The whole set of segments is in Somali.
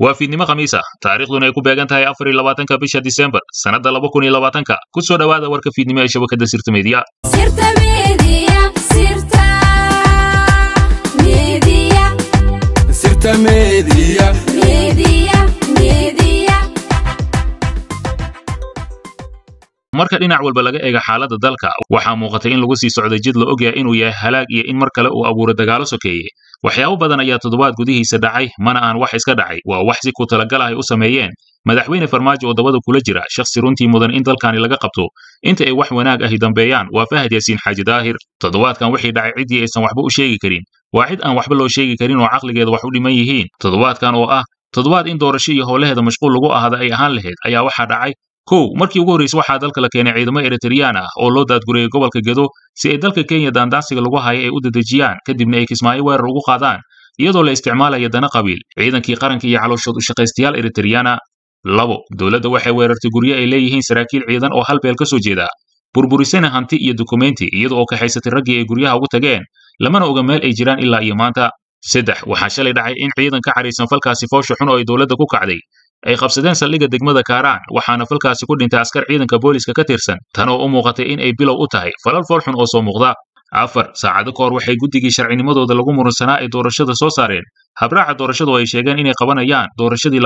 waa fiidnimo khamiis ah taariikhduna ay ku beegan tahay afar iyo labaatanka bisha disembar sannadda laba kun iyo labaatanka ku soo dhowaada warka fiidnimo ee shabakadda sirta meediya Sirta Media, Sirta Media, Sirta Media. Media, Media. marka dhinac walba laga eega xaaladda dalka waxaa muuqatay in lagu sii socday jid la ogyahay inuu yahay halaag iyo in mar kale uu abuuro dagaalo sokeeye waxyaabo badan ayaa toddobaad gudihiisa dhacay mana aan wax iska dhacay waa wax si ku talagal ah ay u sameeyeen madaxweyne farmaajo oo dabada kula jira shakhsi runtii mudan in dalkani laga qabto inta ay wax wanaag ahi dambeeyaan waa fahad yaasiin xaaji daahir toddobaadkan wixii dhacay ciddii aysan waxba u sheegi karin waa cid aan waxba loo sheegi karin oo caqligeeda wax u dhiman yihiin toddobaadkan oo ah toddobaad in doorasho iyo howlaheeda mashquul lagu ahada ay ahaan lahayd ayaa waxaa dhacay kow markii ugu horraysay waxaa dalka la keenay ciidamo eritreyaan ah oo loo daadgurayay gobolka gedo si ay dalka kenya daandaansiga lagu haya ay u dedejiyaan kadibna ay kismaayo weerar ugu qaadaan iyadoo la isticmaalaya dana qabiil ciidankii qaranka iyo calooshood u shaqaystayaal eritreyana labo dowladda waxay weerartay guryo ay leeyihiin saraakiil ciidan oo hal beel ka soo jeeda burburisana hanti iyo dukumenti iyada oo kaxaysatay raggii ay guryaha ugu tageen lamana oga meel ay jiraan ilaa iyo maanta saddex waxaa shalay dhacay in ciidan ka cadhaysan falkaasi foosha xun oo ay dowladda ku kacday ay qabsadeen saldhigga degmada kaaraan waxaana falkaasi ku dhintay askar ciidanka booliska ka tirsan tan oo u muuqatay in ay bilow u tahay falal fool xun oo soo muuqda afar saacado ka hor waxay guddigii sharcinimadooda lagu murunsanaa ay doorashada soo saareen habraaca doorashadu ay sheegeen inay qabanayaan doorashadii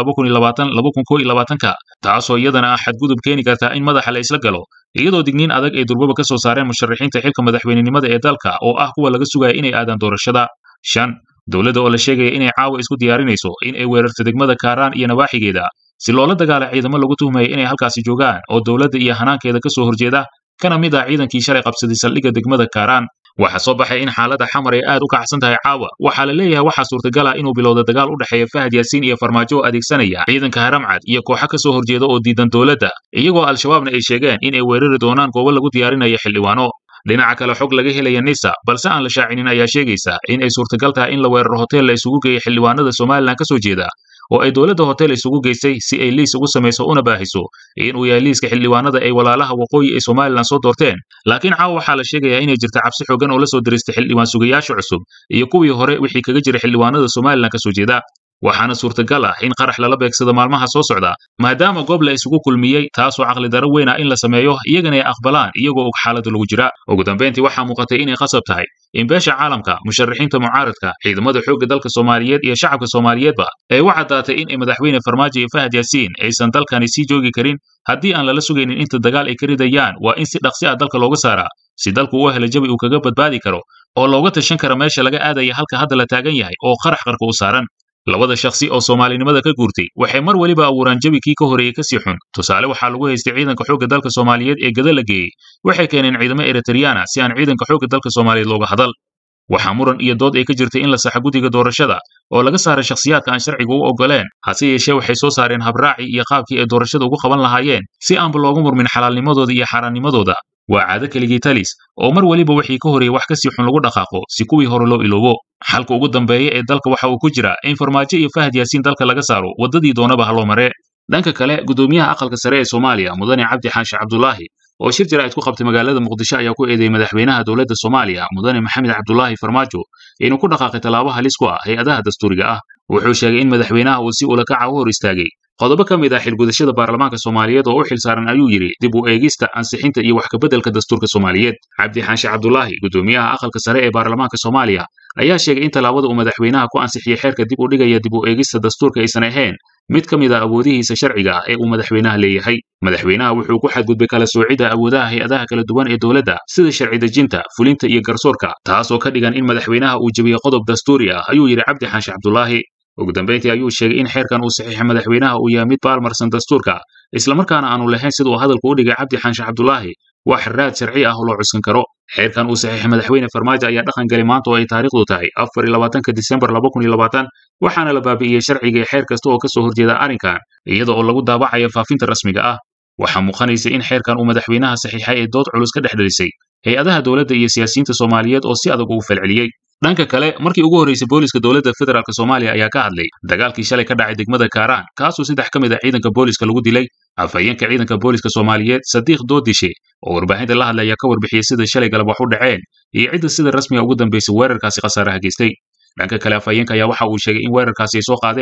ka taasoo iyadana ah xadgudub keeni kartaa in madaxa la isla galo iyadoo digniin adag ay durbaba ka soo saareen musharaxiinta xilka madaxweynenimada ee dalka oo ah kuwa laga sugaya inay aadaan doorashada shan dowladda oo la sheegaya inay caawa isku diyaarinayso in ay weerarto degmada kaaraan iyo nawaaxigeeda si loola dagaala ciidamo lagu tuhmaya inay halkaasi joogaan oo dowladda iyo hanaankeeda ka soo horjeeda kana mid ah ciidankii shalay qabsaday saldhigga degmada kaaraan waxaa soo baxay in xaaladda xamar ay aad u kacsan tahay caawa waxaa la leeyahay waxaa suurtagal ah inuu bilowda dagaal u dhexeeya fahad yaasiin iyo farmaajo oo adeegsanaya ciidanka haramcad iyo kooxo ka soo horjeeda oo diidan dowladda iyagoo al-shabaabna ay sheegeen in ay weerari doonaan goobo lagu diyaarinaya xildhibaano dhinaca kale xog laga helaya nisa balse aan la shaacinin ayaa sheegaysa in ay suurtagal tahay in la weeraro hotel la isugu geeyay xildhibaanada somalilan ka soo jeeda oo ay dowladda hotel isugu geysay si ay liis ugu samayso una baahiso inuu yahay liiska xildhibaanada ay walaalaha waqooyi ee somalilan soo doorteen laakiin caawa waxaa la sheegayaa inay jirta cabsi xoogan oo la soo diristay xildhibaan sugayaasha cusub iyo kuwii hore wixii kaga jira xildhibaanada somalilan ka soo jeeda waxaana suurtagal ah in qarax lala beegsado maalmaha soo socda maadaama goob la isugu kulmiyey taasoo caqli daro weyn ah in la sameeyo iyagana ay aqbalaan iyagoo og xaalada lagu jira ugu dambayntii waxaa muuqatay inay qasab tahay in beesha caalamka musharaxiinta mucaaradka ciidamada xoogga dalka soomaaliyeed iyo shacabka soomaaliyeedba ay u caddaatay in ay madaxweyne farmaajo iyo fahad yaasiin aysan dalkani sii joogi karin haddii aan lala sugaynin inta dagaal ay ka ridayaan waa in si dhaqsi ah dalka looga saaraa si dalku u helo jabi uu kaga badbaadi karo oo looga tashan karo meesha laga aadaya halka hadda la taagan yahay oo qarax qarka u saaran labada shakhsi oo soomaalinimada ka guurtay waxay mar weliba abuuraan jabi kii ka horreeyey kasii xun tusaale waxaa lagu haystay ciidanka xoogga dalka soomaaliyeed ee gada la geeyey waxay keeneen ciidamo eritreyana si aan ciidanka xoogga dalka soomaaliyeed looga hadal waxaa muran iyo dood ay ka jirtay in la saxa guddiga doorashada oo laga saaray shakhsiyaadka aan sharciga u ogoleen hase yeeshee waxay soo saareen habraacii iyo qaabkii ay doorashada ugu qaban lahaayeen si aanba loogu murmin xalaalnimadooda iyo xaaraannimadooda waa caado keligii talis oo mar weliba wixii ka horreeyey wax kasii xun lagu dhaqaaqo si kuwii hore loo iloobo xalka ugu dambeeya ee dalka waxa uu ku jira in farmaajo iyo fahad yaasiin dalka laga saaro waddadii doonaba ha loo mare dhanka kale gudoomiyaha aqalka sare ee soomaaliya mudane cabdi xaashi cabdulaahi oo shir jaraa'id ku qabtay magaalada muqdisho ayaa ku eedeeyey madaxweynaha dowladda soomaaliya mudane maxamed cabdulaahi farmaajo inuu ku dhaqaaqay tallaabo halis ku ah hay-adaha dastuuriga ah wuxuu sheegay in madaxweynaha uu si ulakaca u hor istaagay qodobo ka mid ah xilgudashada baarlamaanka soomaaliyeed oo u xilsaaran ayuu yidhi dib u eegista ansixinta iyo wax kabeddelka dastuurka soomaaliyeed cabdi xaashi cabdulaahi gudoomiyaha aqalka sare ee baarlamaanka soomaaliya ayaa sheegay in tallaabada uu madaxweynaha ku ansixiyey xeerka dib u dhigaya dib u eegista dastuurka aysan ahayn mid ka mid a awoodihiisa sharciga ah ee uu madaxweynaha leeyahay madaxweynaha wuxuu ku xadgudbay kala soocidda awoodaha hay-adaha kala duwan ee dowladda sida sharci dejinta fulinta iyo garsoorka taasoo ka dhigan in madaxweynaha uu jebiyo qodob dastuuri ah ayuu yidhi cabdi xaashi cabdulaahi ugu dambayntii ayuu sheegay in xeerkan uu saxiixay madaxweynaha uu yahay mid baalmarsan dastuurka islamarkaana aanu lahayn sida uu hadalku u dhigay cabdi xaashi cabdulaahi wax raad sharci ah oo loo cuskan karo xeerkan uu saxiixay madaxweyne farmaajo ayaa dhaqan galay maanta oo ay taariikhdu tahay afar iyo labaatanka disembar laba kun iyo labaatan waxaana la baabi'iyey sharciga ee xeer kasta oo ka soo horjeeda arrinkan iyada oo lagu daabacayo faafinta rasmiga ah waxaa muuqanaysa in xeerkan uu madaxweynaha saxiixay ee dood culus ka dhex dhalisay hay-adaha dowladda iyo siyaasiyiinta soomaaliyeed oo si adag ugu falceliyey dhanka kale markii ugu horreysay booliska dowladda federaalk soomaaliya ayaa ka hadlay dagaalkii shalay ka dhacay degmada kaaraan kaasoo saddex ka mid ah ciidanka booliska lagu dilay afhayeenka ciidanka booliska soomaaliyeed sadiiq doodishe oo warbaahinta la hadlay ayaa ka warbixiyey sida shalay galab wax u dhaceen iyo cidda sida rasmiga ugu dambaysay weerarkaasi khasaaraha geystay dhanka kale afhayeenka ayaa waxa uu sheegay in weerarkaasi ay soo qaadeen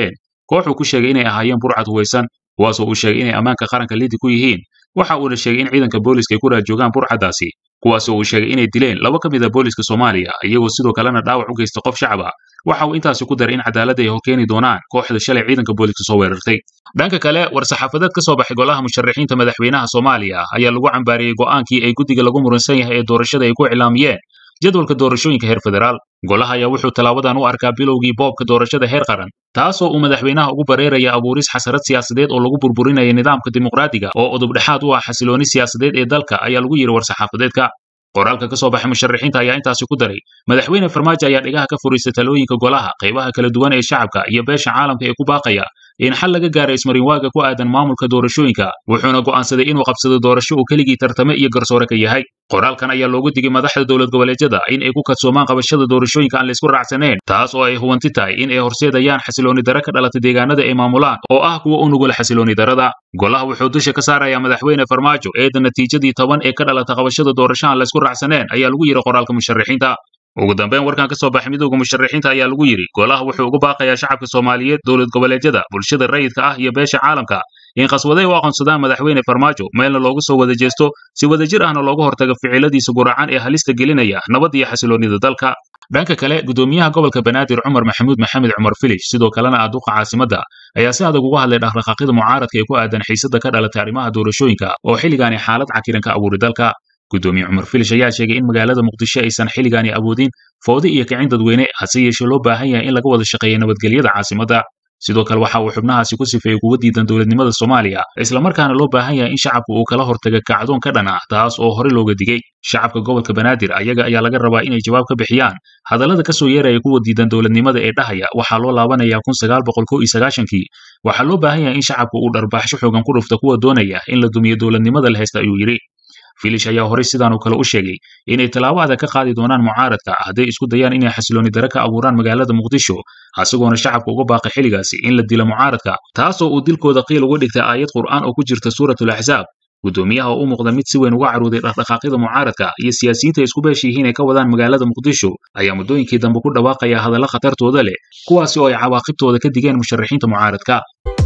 kooxuu ku sheegay inay ahaayeen burcad huwaysan kuwaasoo uu sheegay inay ammaanka qaranka lidi ku yihiin waxa uuna sheegay in ciidanka booliska ay ku raajoogaan burcaddaasi kuwaasoo uu sheegay inay dileen laba ka mid a booliska soomaaliya iyagoo sidoo kalena dhaawac u geysta qof shacab ah waxa uu intaasi ku daray in cadaaladda ay horkeeni doonaan kooxda shalay ciidanka booliska soo weerartay dhanka kale war-saxaafadeed ka soo baxay golaha musharaxiinta madaxweynaha soomaaliya ayaa lagu cambaariyey go'aankii ay guddiga lagu muransan yahay ee doorashada ay ku iclaamiyeen jadwalka doorashooyinka heer federaal golaha ayaa wuxuu tallaabadan u arkaa bilowgii boobka doorashada heer qaran taasoo uu madaxweynaha ugu bareeraya abuuris xasarad siyaasadeed oo lagu burburinaya nidaamka dimuqraadiga oo udubdhexaad u ah xasilooni siyaasadeed ee dalka ayaa lagu yidhi war-saxaafadeedka qoraalka ka soo baxay musharaxiinta ayaa intaasi ku daray madaxweyne farmaajo ayaa dhigaha ka furiistay talooyinka golaha qaybaha kala duwan ee shacabka iyo beesha caalamka ee ku baaqaya in xal laga gaaro ismarinwaaga ku aadan maamulka doorashooyinka wuxuuna go'aansaday inuu qabsado doorasho uu keligii tartame iyo garsoore ka yahay qoraalkan ayaa loogu digay madaxda dowlad goboleedyada in ay ku kadsoomaan qabashada doorashooyinka aan laysku raacsanayn taas oo ay huwanti tahay in ay horseedayaan xasilooni dare ka dhalata deegaanada ay maamulaan oo ah kuwa u nugul xasilooni darada golaha wuxuu dusha ka saarayaa madaxweyne farmaajo eeda natiijadii toban ee ka dhalata qabashada doorasho aan laysku raacsaneen ayaa lagu yidhi qoraalka musharaxiinta ugu dambeyn warkan ka soo baxay midowga musharaxiinta ayaa lagu yidhi golaha wuxuu ugu baaqayaa shacabka soomaaliyeed dowlad goboleedyada bulshada rayidka ah iyo beesha caalamka in qaswaday u aqoonsadaan madaxweyne farmaajo meelna loogu soo wada jeesto si wadajir ahna looga hortago ficiladiisa guracan ee halista gelinaya nabad iyo xasiloonida dalka dhanka kale gudoomiyaha gobolka banaadir cumar maxamuud maxamed cumar filish sidoo kalena ah duqa caasimadda ayaa si adag uga hadlay dhaqdhaqaaqyada mucaaradka ee ku aadan xiisada ka dhalatay arrimaha doorashooyinka oo xilligaani xaalad cakiran ka abuuray dalka gudoomiye cumar filish ayaa sheegay in magaalada muqdisho aysan xilligaani awoodin foodi iyo kicin dadweyne hase yeeshee loo baahan yahay in laga wada shaqeeya nabadgelyada caasimadda sidoo kale waxa uu xubnahaasi ku sifeeyey kuwa diidan dowladnimada soomaaliya islamarkaana loo baahan yahay in shacabku uu kala hortaga kacdoon ka dhan ah taas oo hore looga digey shacabka gobolka banaadir ayaga ayaa laga rabaa inay jawaab ka bixiyaan hadallada ka soo yeeraya kuwa diidan dowladnimada ee dhahaya waxaa loo laabanayaa kun sagaal boqol kow iyo sagaashankii waxaa loo baahan yahay in shacabku uu dharbaaxsho xoogan ku dhufta kuwa doonaya in la dumiyo dowladnimada la haysta ayuu yidhi filish ayaa horey sidaanoo kale u sheegay inay tallaabo adag ka qaadi doonaan mucaaradka hadday isku dayaan inay xasilooni dare ka abuuraan magaalada muqdisho isagoona shacabka uga baaqay xilligaasi in la dilo mucaaradka taasoo uu dilkooda qiil uga dhigtay aayad qur'aan oo ku jirta suuratul axsaab gudoomiyaha oo u muuqda mid si weyn uga carooday dhaqdhaqaaqyada mucaaradka iyo siyaasiyiinta ay isku beesha yihiin ay ka wadaan magaalada muqdisho ayaa muddooyinkii dambe ku dhawaaqaya hadalla khatartooda leh kuwaasi oo ay cawaaqibtooda ka digeen musharaxiinta mucaaradka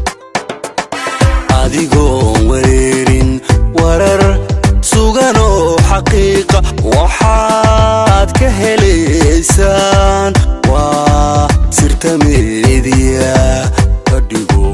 adigoon wareerin warar sugan oo xaqiiqa waxaad ka helaysaan waa sirta meediya ka dhigo